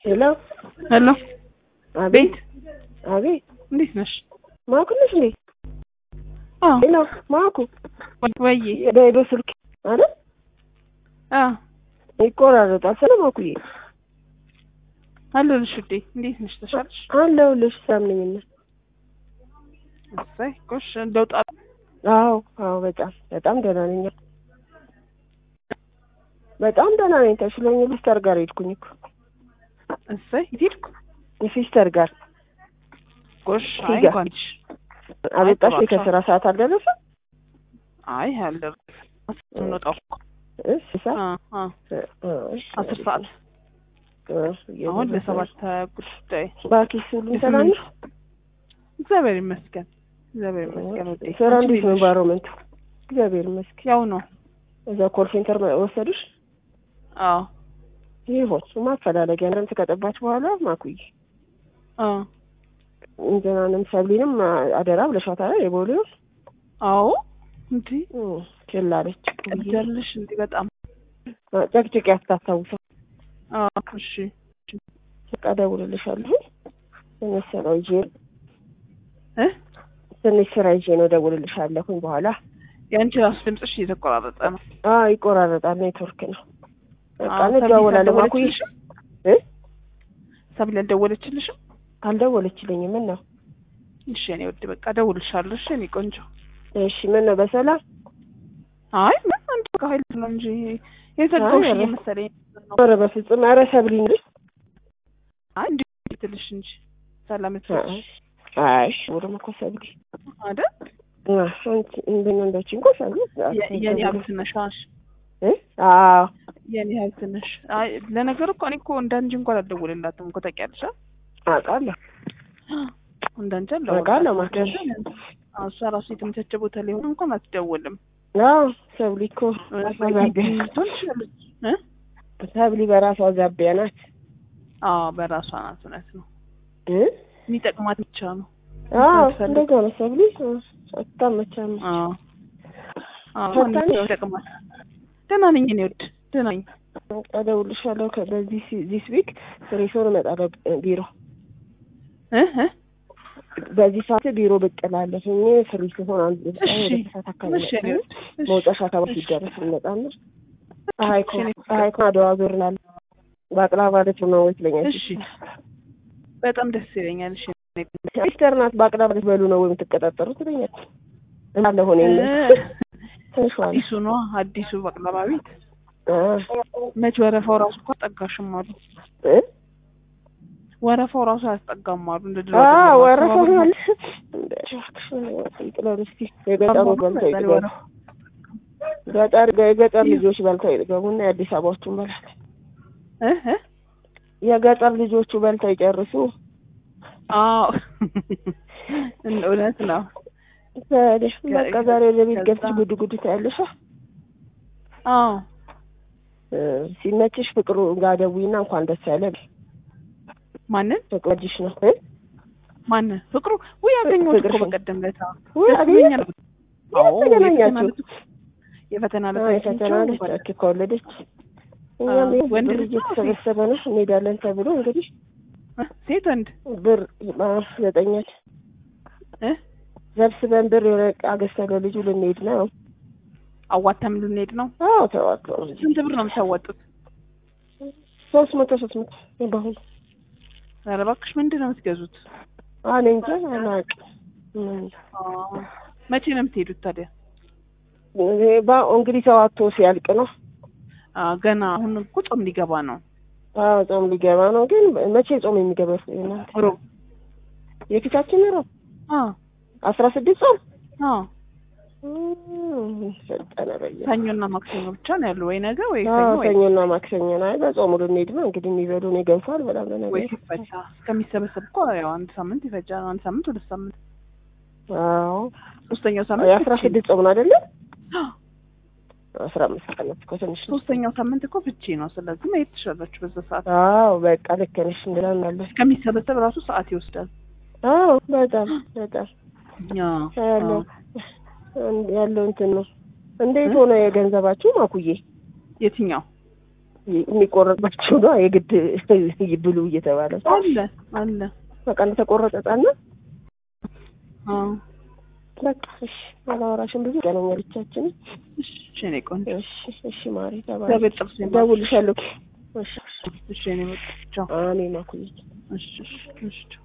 ሄሎ ሄሎ አቤት አቤት እንዴት ነሽ? ማኩ ነሽ እንዴ? አዎ ሄሎ ማኩ ወይ በሄዶ ስልክ አይደል አዎ ይቆራረጣል። ስለ ማኩዬ አለሁልሽ ውዴ። እንዴት ነሽ? ተሻለሽ? አለሁልሽ። ሳምነኝና እሰይ ጎሽ እንደው ጣ አዎ አዎ፣ በጣም በጣም ደህና ነኝ። በጣም ደህና ነኝ። ተሽሎኝ ሲስተር ጋር ሄድኩኝ እኮ እሰይ የት ሄድኩ? ሲስተር ጋር ጎሽ አይ ሂጋ። እንኳን ልሽ አበጣሽ ጥሩ ከስራ ሰዓት አልደረሰም? አይ አልደረሰም። እንወጣው እኮ እሺ ሰዓት አ አ አስር ሰዓት አሁን ለሰባት ጉዳይ ባኪስ ሁሉም ሰላም ነው? እግዚአብሔር ይመስገን እግዚአብሔር ይመስገን ውዴ። ስራ አንቺ እንዴት ነው? ነሽ? ኢንቫይሮመንቱ እግዚአብሔር ይመስገን። ያው ነው። እዛ ኮል ሴንተር ወሰዱሽ? አዎ ይሆን ማፈላለጊያ እናንተ ከጠባች በኋላ ማኩዬ አ እንትናንም ሰብሊንም አደራ ብለሻታል። የቦሌው አዎ እንዴ ችላለች ቀደልሽ እንዴ በጣም ጨቅጭቅ ያስታስታውሰው አ እሺ በቃ እደውልልሻለሁ። ትንሽ ስራ ይዤ እ ትንሽ ስራ ይዤ ነው እደውልልሻለሁኝ በኋላ። የአንቺ ራሱ ድምፅሽ እየተቆራረጠ ነው። አዎ ይቆራረጣል፣ ኔትወርክ ነው። በቃ አዎ፣ ሰብሊ እንደዋወላለን። ማኩዬ አልደወለችልሽም? እ ሰብሊ አልደወለችልሽም? አልደወለችልኝም። ምን ነው? እሺ እኔ ውድ በቃ እደውልልሻለሁ። እሺ እኔ ቆንጆ። እሺ ምን ነው? በሰላም አይ ምን አንድ በቃ ኃይል ነው እንጂ የዘጋሁሽ አይ፣ ኧረ። እየመሰለኝ ነው። ኧረ በፍጹም ኧረ ሰብሊ እንጂ አይ እንዴት ትልሽ እንጂ ሰላም ትልሽ አይ ወደ እኮ ሰብሊ አይደል? አ፣ አንቺ እንደኛ እንዳች እንኳ ሰብሊ የ- የኔ ሀብት ነሽ አሽ እ አዎ የኔ ሀብት ነሽ። አይ ለነገሩ እኮ እኔ እኮ እንዳንቺ እንኳን አልደውልላትም እኮ ታውቂያለሽ። አ? አውቃለሁ። እንዳንቺ አውቃለሁ አልደውልላትም። ማለት አዎ፣ እሷ ራሱ የተመቻቸ ቦታ ላይ ሆነ እንኳን አትደውልም። አዎ ሰብሊ እኮ ዛቢያ ልትሆን ትችላለች እ? ሰብሊ በራሷ ዛቢያ ናት አዎ በራሷ ናት። እውነት ነው። እ የሚጠቅማት ብቻ ነው። አዎ የምትፈልግ- እንደዛ ነው ሰብሊ አታመቻም። አዎ አዎ ፈታኝ ነው። ይጠቅማል። ደህና ነኝ እኔ ውድ ደህና ነኝ። እደውልልሻለሁ ከ- በዚህ ዚስ ዊክ ሬሶን እመጣለሁ እ፣ ቢሮ እ እ በዚህ ሰዓት ቢሮ ብቅ እላለሁኝ ፍሪ ሲሆን አንድ እሺ ወደ ሰዓት አካባቢ እሺ እኔ ውድ እሺ። መውጫሽ አካባቢ ሲደረስ እንመጣለን። ፀሐይኮ ፀሐይኮ አድዋ ዞር እላለሁ። ባቅላባ ልጅ ነው ወይ ትለኛለች። እሺ በጣም ደስ ይለኛል። እሺ ሲስተር ናት ባቅላባ ልጅ በሉ ነው ወይ የምትቀጣጠሩ ትለኛለች። እንዳለ ሆነ እ፣ ትንሿ ነው። አዲሱ ነው አዲሱ ባቅላባ ቤት አ፣ መች ወረፋው ራሱ እኮ አስጠጋሽም አሉ። እ? ወረፋው ራሱ አያስጠጋም አሉ። እንደ ድሮ አ አይደለም። ወረፋ አካባቢው ማለት የገጠሩ በልተው ዛሬ ይጥገቡ። ወረፋ ገጠር የገጠር ልጆች በልተው ይጥገቡና የአዲስ አበባዎቹን በላል። እ እ የገጠር ልጆቹ በልተው ይጨርሱ። አዎ እውነት ነው። ታዲያ በቃ ዛሬ ወደ ቤት ከዛ- ገብተሽ ጉድ ጉድ ታያለሽ። አዎ እ፣ ሲመችሽ ፍቅሩ ጋር ደውይና እንኳን ደስ ያለ በይ። ማንን ፍቅሩ ልጅሽ ነው እ? ማንን ፍቅሩ ውይ ያገኘሁት እኮ ፍቅርሽን። በቀደም ለታ ውይ ደስ አገኘሽ? ብሎኛል። አዎ የት ተገናኛችሁ? የፈተና ዕለት የፈተና ዕለት አዎ፣ የፈተና አግኝቼው ልጅ ኦኬ፣ ከወለደች እኛም አዎ፣ ይሄ ወንድ ብር ልጅ ነው እየተሰበሰበ ነው እንሄዳለን ተብሎ እንግዲህ እ፣ ሴት ወንድ ብር አ፣ ዘጠኛች እ ሰብስበን ብር የሆነ ዕቃ ገዝተን ለልጁ ልንሄድ ነው። አዋተም ልንሄድ ነው። አዎ ተዋቶ ስንት ብር ነው የምታዋጡት? ሶስት መቶ ሶስት መቶ በአሁኑ ኧረ እባክሽ ምንድን ነው የምትገዙት? እኔ እንጃ አላውቅም። ምን አዎ። መቼ ነው የምትሄዱት ታዲያ? ይሄ ባ- እንግዲህ ተዋቶ ሲያልቅ ነው። አዎ፣ ገና አሁን እኮ ጾም ሊገባ ነው። አዎ ጾም ሊገባ ነው። ግን መቼ ጾም የሚገባ እናንተ? ሮብ የፊታችን ነው አዎ አስራ ስድስት ጾም አዎ እም፣ ፈጠነ በየ ሰኞና ማክሰኞ ብቻ ነው ያሉ ወይ ነገ ወይ አዎ ሰኞ ወይ ሰኞና ማክሰኞ ነው። አይ በጾሙ ልንሄድ ነው እንግዲህ የሚበሉ ነው ይገንፋል በጣም ወይ ለነገሩ። ሲፈታ እስከሚሰበሰብ እኮ ያው አንድ ሳምንት ይፈጃል። አንድ ሳምንት ሁለት ሳምንት አዎ ሶስተኛው ሳምንት የአስራ ፍቺ ስድስት ጾም ነው አይደለ? ነው። አስራ አምስት ቀን እኮ ትንሽ ነው። ሶስተኛው ሳምንት እኮ ፍቺ ነው። ስለዚህ መሄድ ትችላላችሁ በዛ ሰዓት። አዎ በቃ ልክ ነሽ እንላለን። እስከሚሰበሰብ ራሱ ሰዓት ይወስዳል። አዎ በጣም በጣም አዎ ያለው ያለው እንትን ነው። እንዴት ሆነ የገንዘባችሁ ማኩዬ? የትኛው የሚቆረጥባቸው ነው የግድ ብሉ እየተባለ አለ አለ በቃ እንደተቆረጠ ህጻን ነው። አዎ በቃ እሺ፣ አላወራሽም ብዙ ይገናኛል ብቻችን። እሺ እኔ ቆንጆ እሺ እሺ፣ ማሪ ተባለ እግዚአብሔር ጥርስ ይማርሽ። ደውልሻለሁ። እሺ እሺ እኔ መጣ ቻው አሜን አኩዬ እሺ እሺ እሺ ቻው